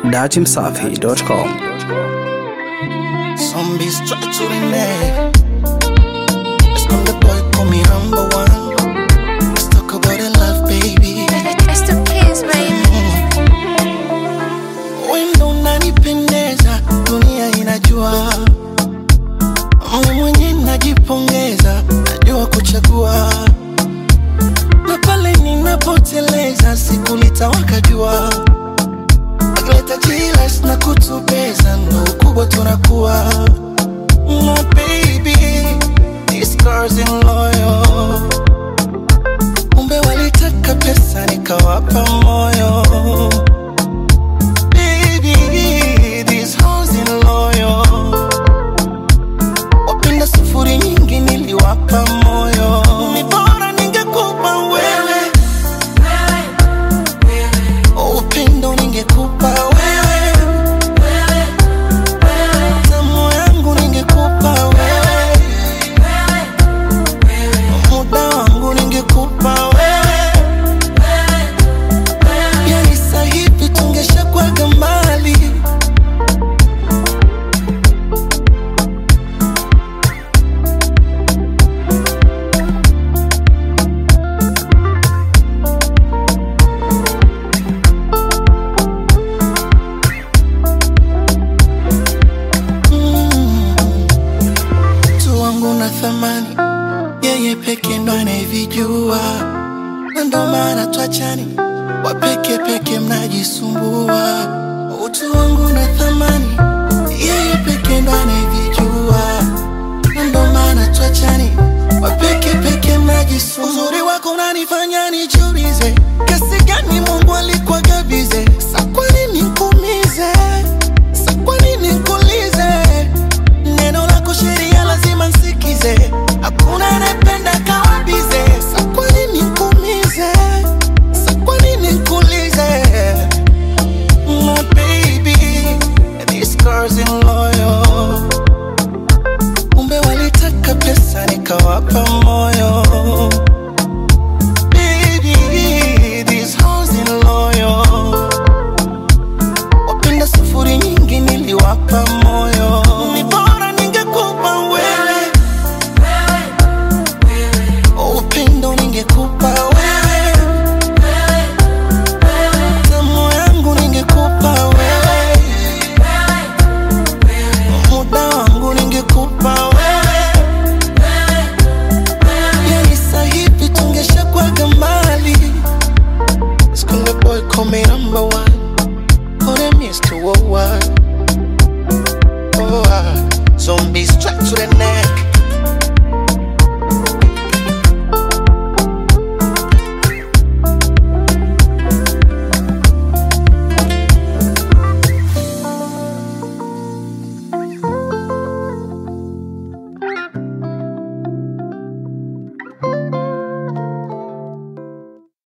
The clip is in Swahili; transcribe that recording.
datimsafi.com. Zombies try to renege. Let's come the boy, call me number one. Let's talk about the love, baby. It's the kids, baby. Wendo unanipendeza, dunia inajua. Mimi mwenye najipongeza, najua kuchagua. Na pale ninapoteleza, siku litawaka jua. Wakileta jilas na kutubeza, ndo ukubwa tunakuwa. My baby, these girls in loyal. Kumbe walitaka pesa, nikawapa moyo. Baby, these hoes in loyal. Wapenda sufuri nyingi niliwapa moyo. Ni bora ningekupa wewe. Upendo ningekupa wewe. Tamu yangu ningekupa wewe. Muda wangu ningekupa wewe. Yani sasa hivi tungeshakwaga mbali. mtu wangu na thamani, yeye peke ndo anayevijua, na ndo maana twachani, wapeke peke mnajisumbua. Utu wangu na thamani, yeye peke ndo anayevijua, na ndo maana twachani, wapeke peke mnajisumbua. Uzuri wako unanifanya nijiulize, kiasi gani Mungu alikuwa gabize, sa kwa nini nikuumize, sa kwa nini nikuulize Neno lako sheria lazima nsikize, hakuna anayependa kawa bize. Sa kwa nini nikuumize? Sa kwa nini nikuulize? My baby, these girls in loyal. Kumbe walitaka pesa nikawapa moyo. Baby, these hoes in loyal. Wapenda sufuri nyingi niliwapa moyo. Ni bora ningekupa wewe. Upendo ningekupa wewe. Tamu yangu ningekupa wewe. Muda wangu ningekupa wewe. Yani sasa hivi tungeshakwaga mbali. Skunde boy call me number one. Call them Mr. Worldwide. Oh, ah. Zombies strapped to the neck.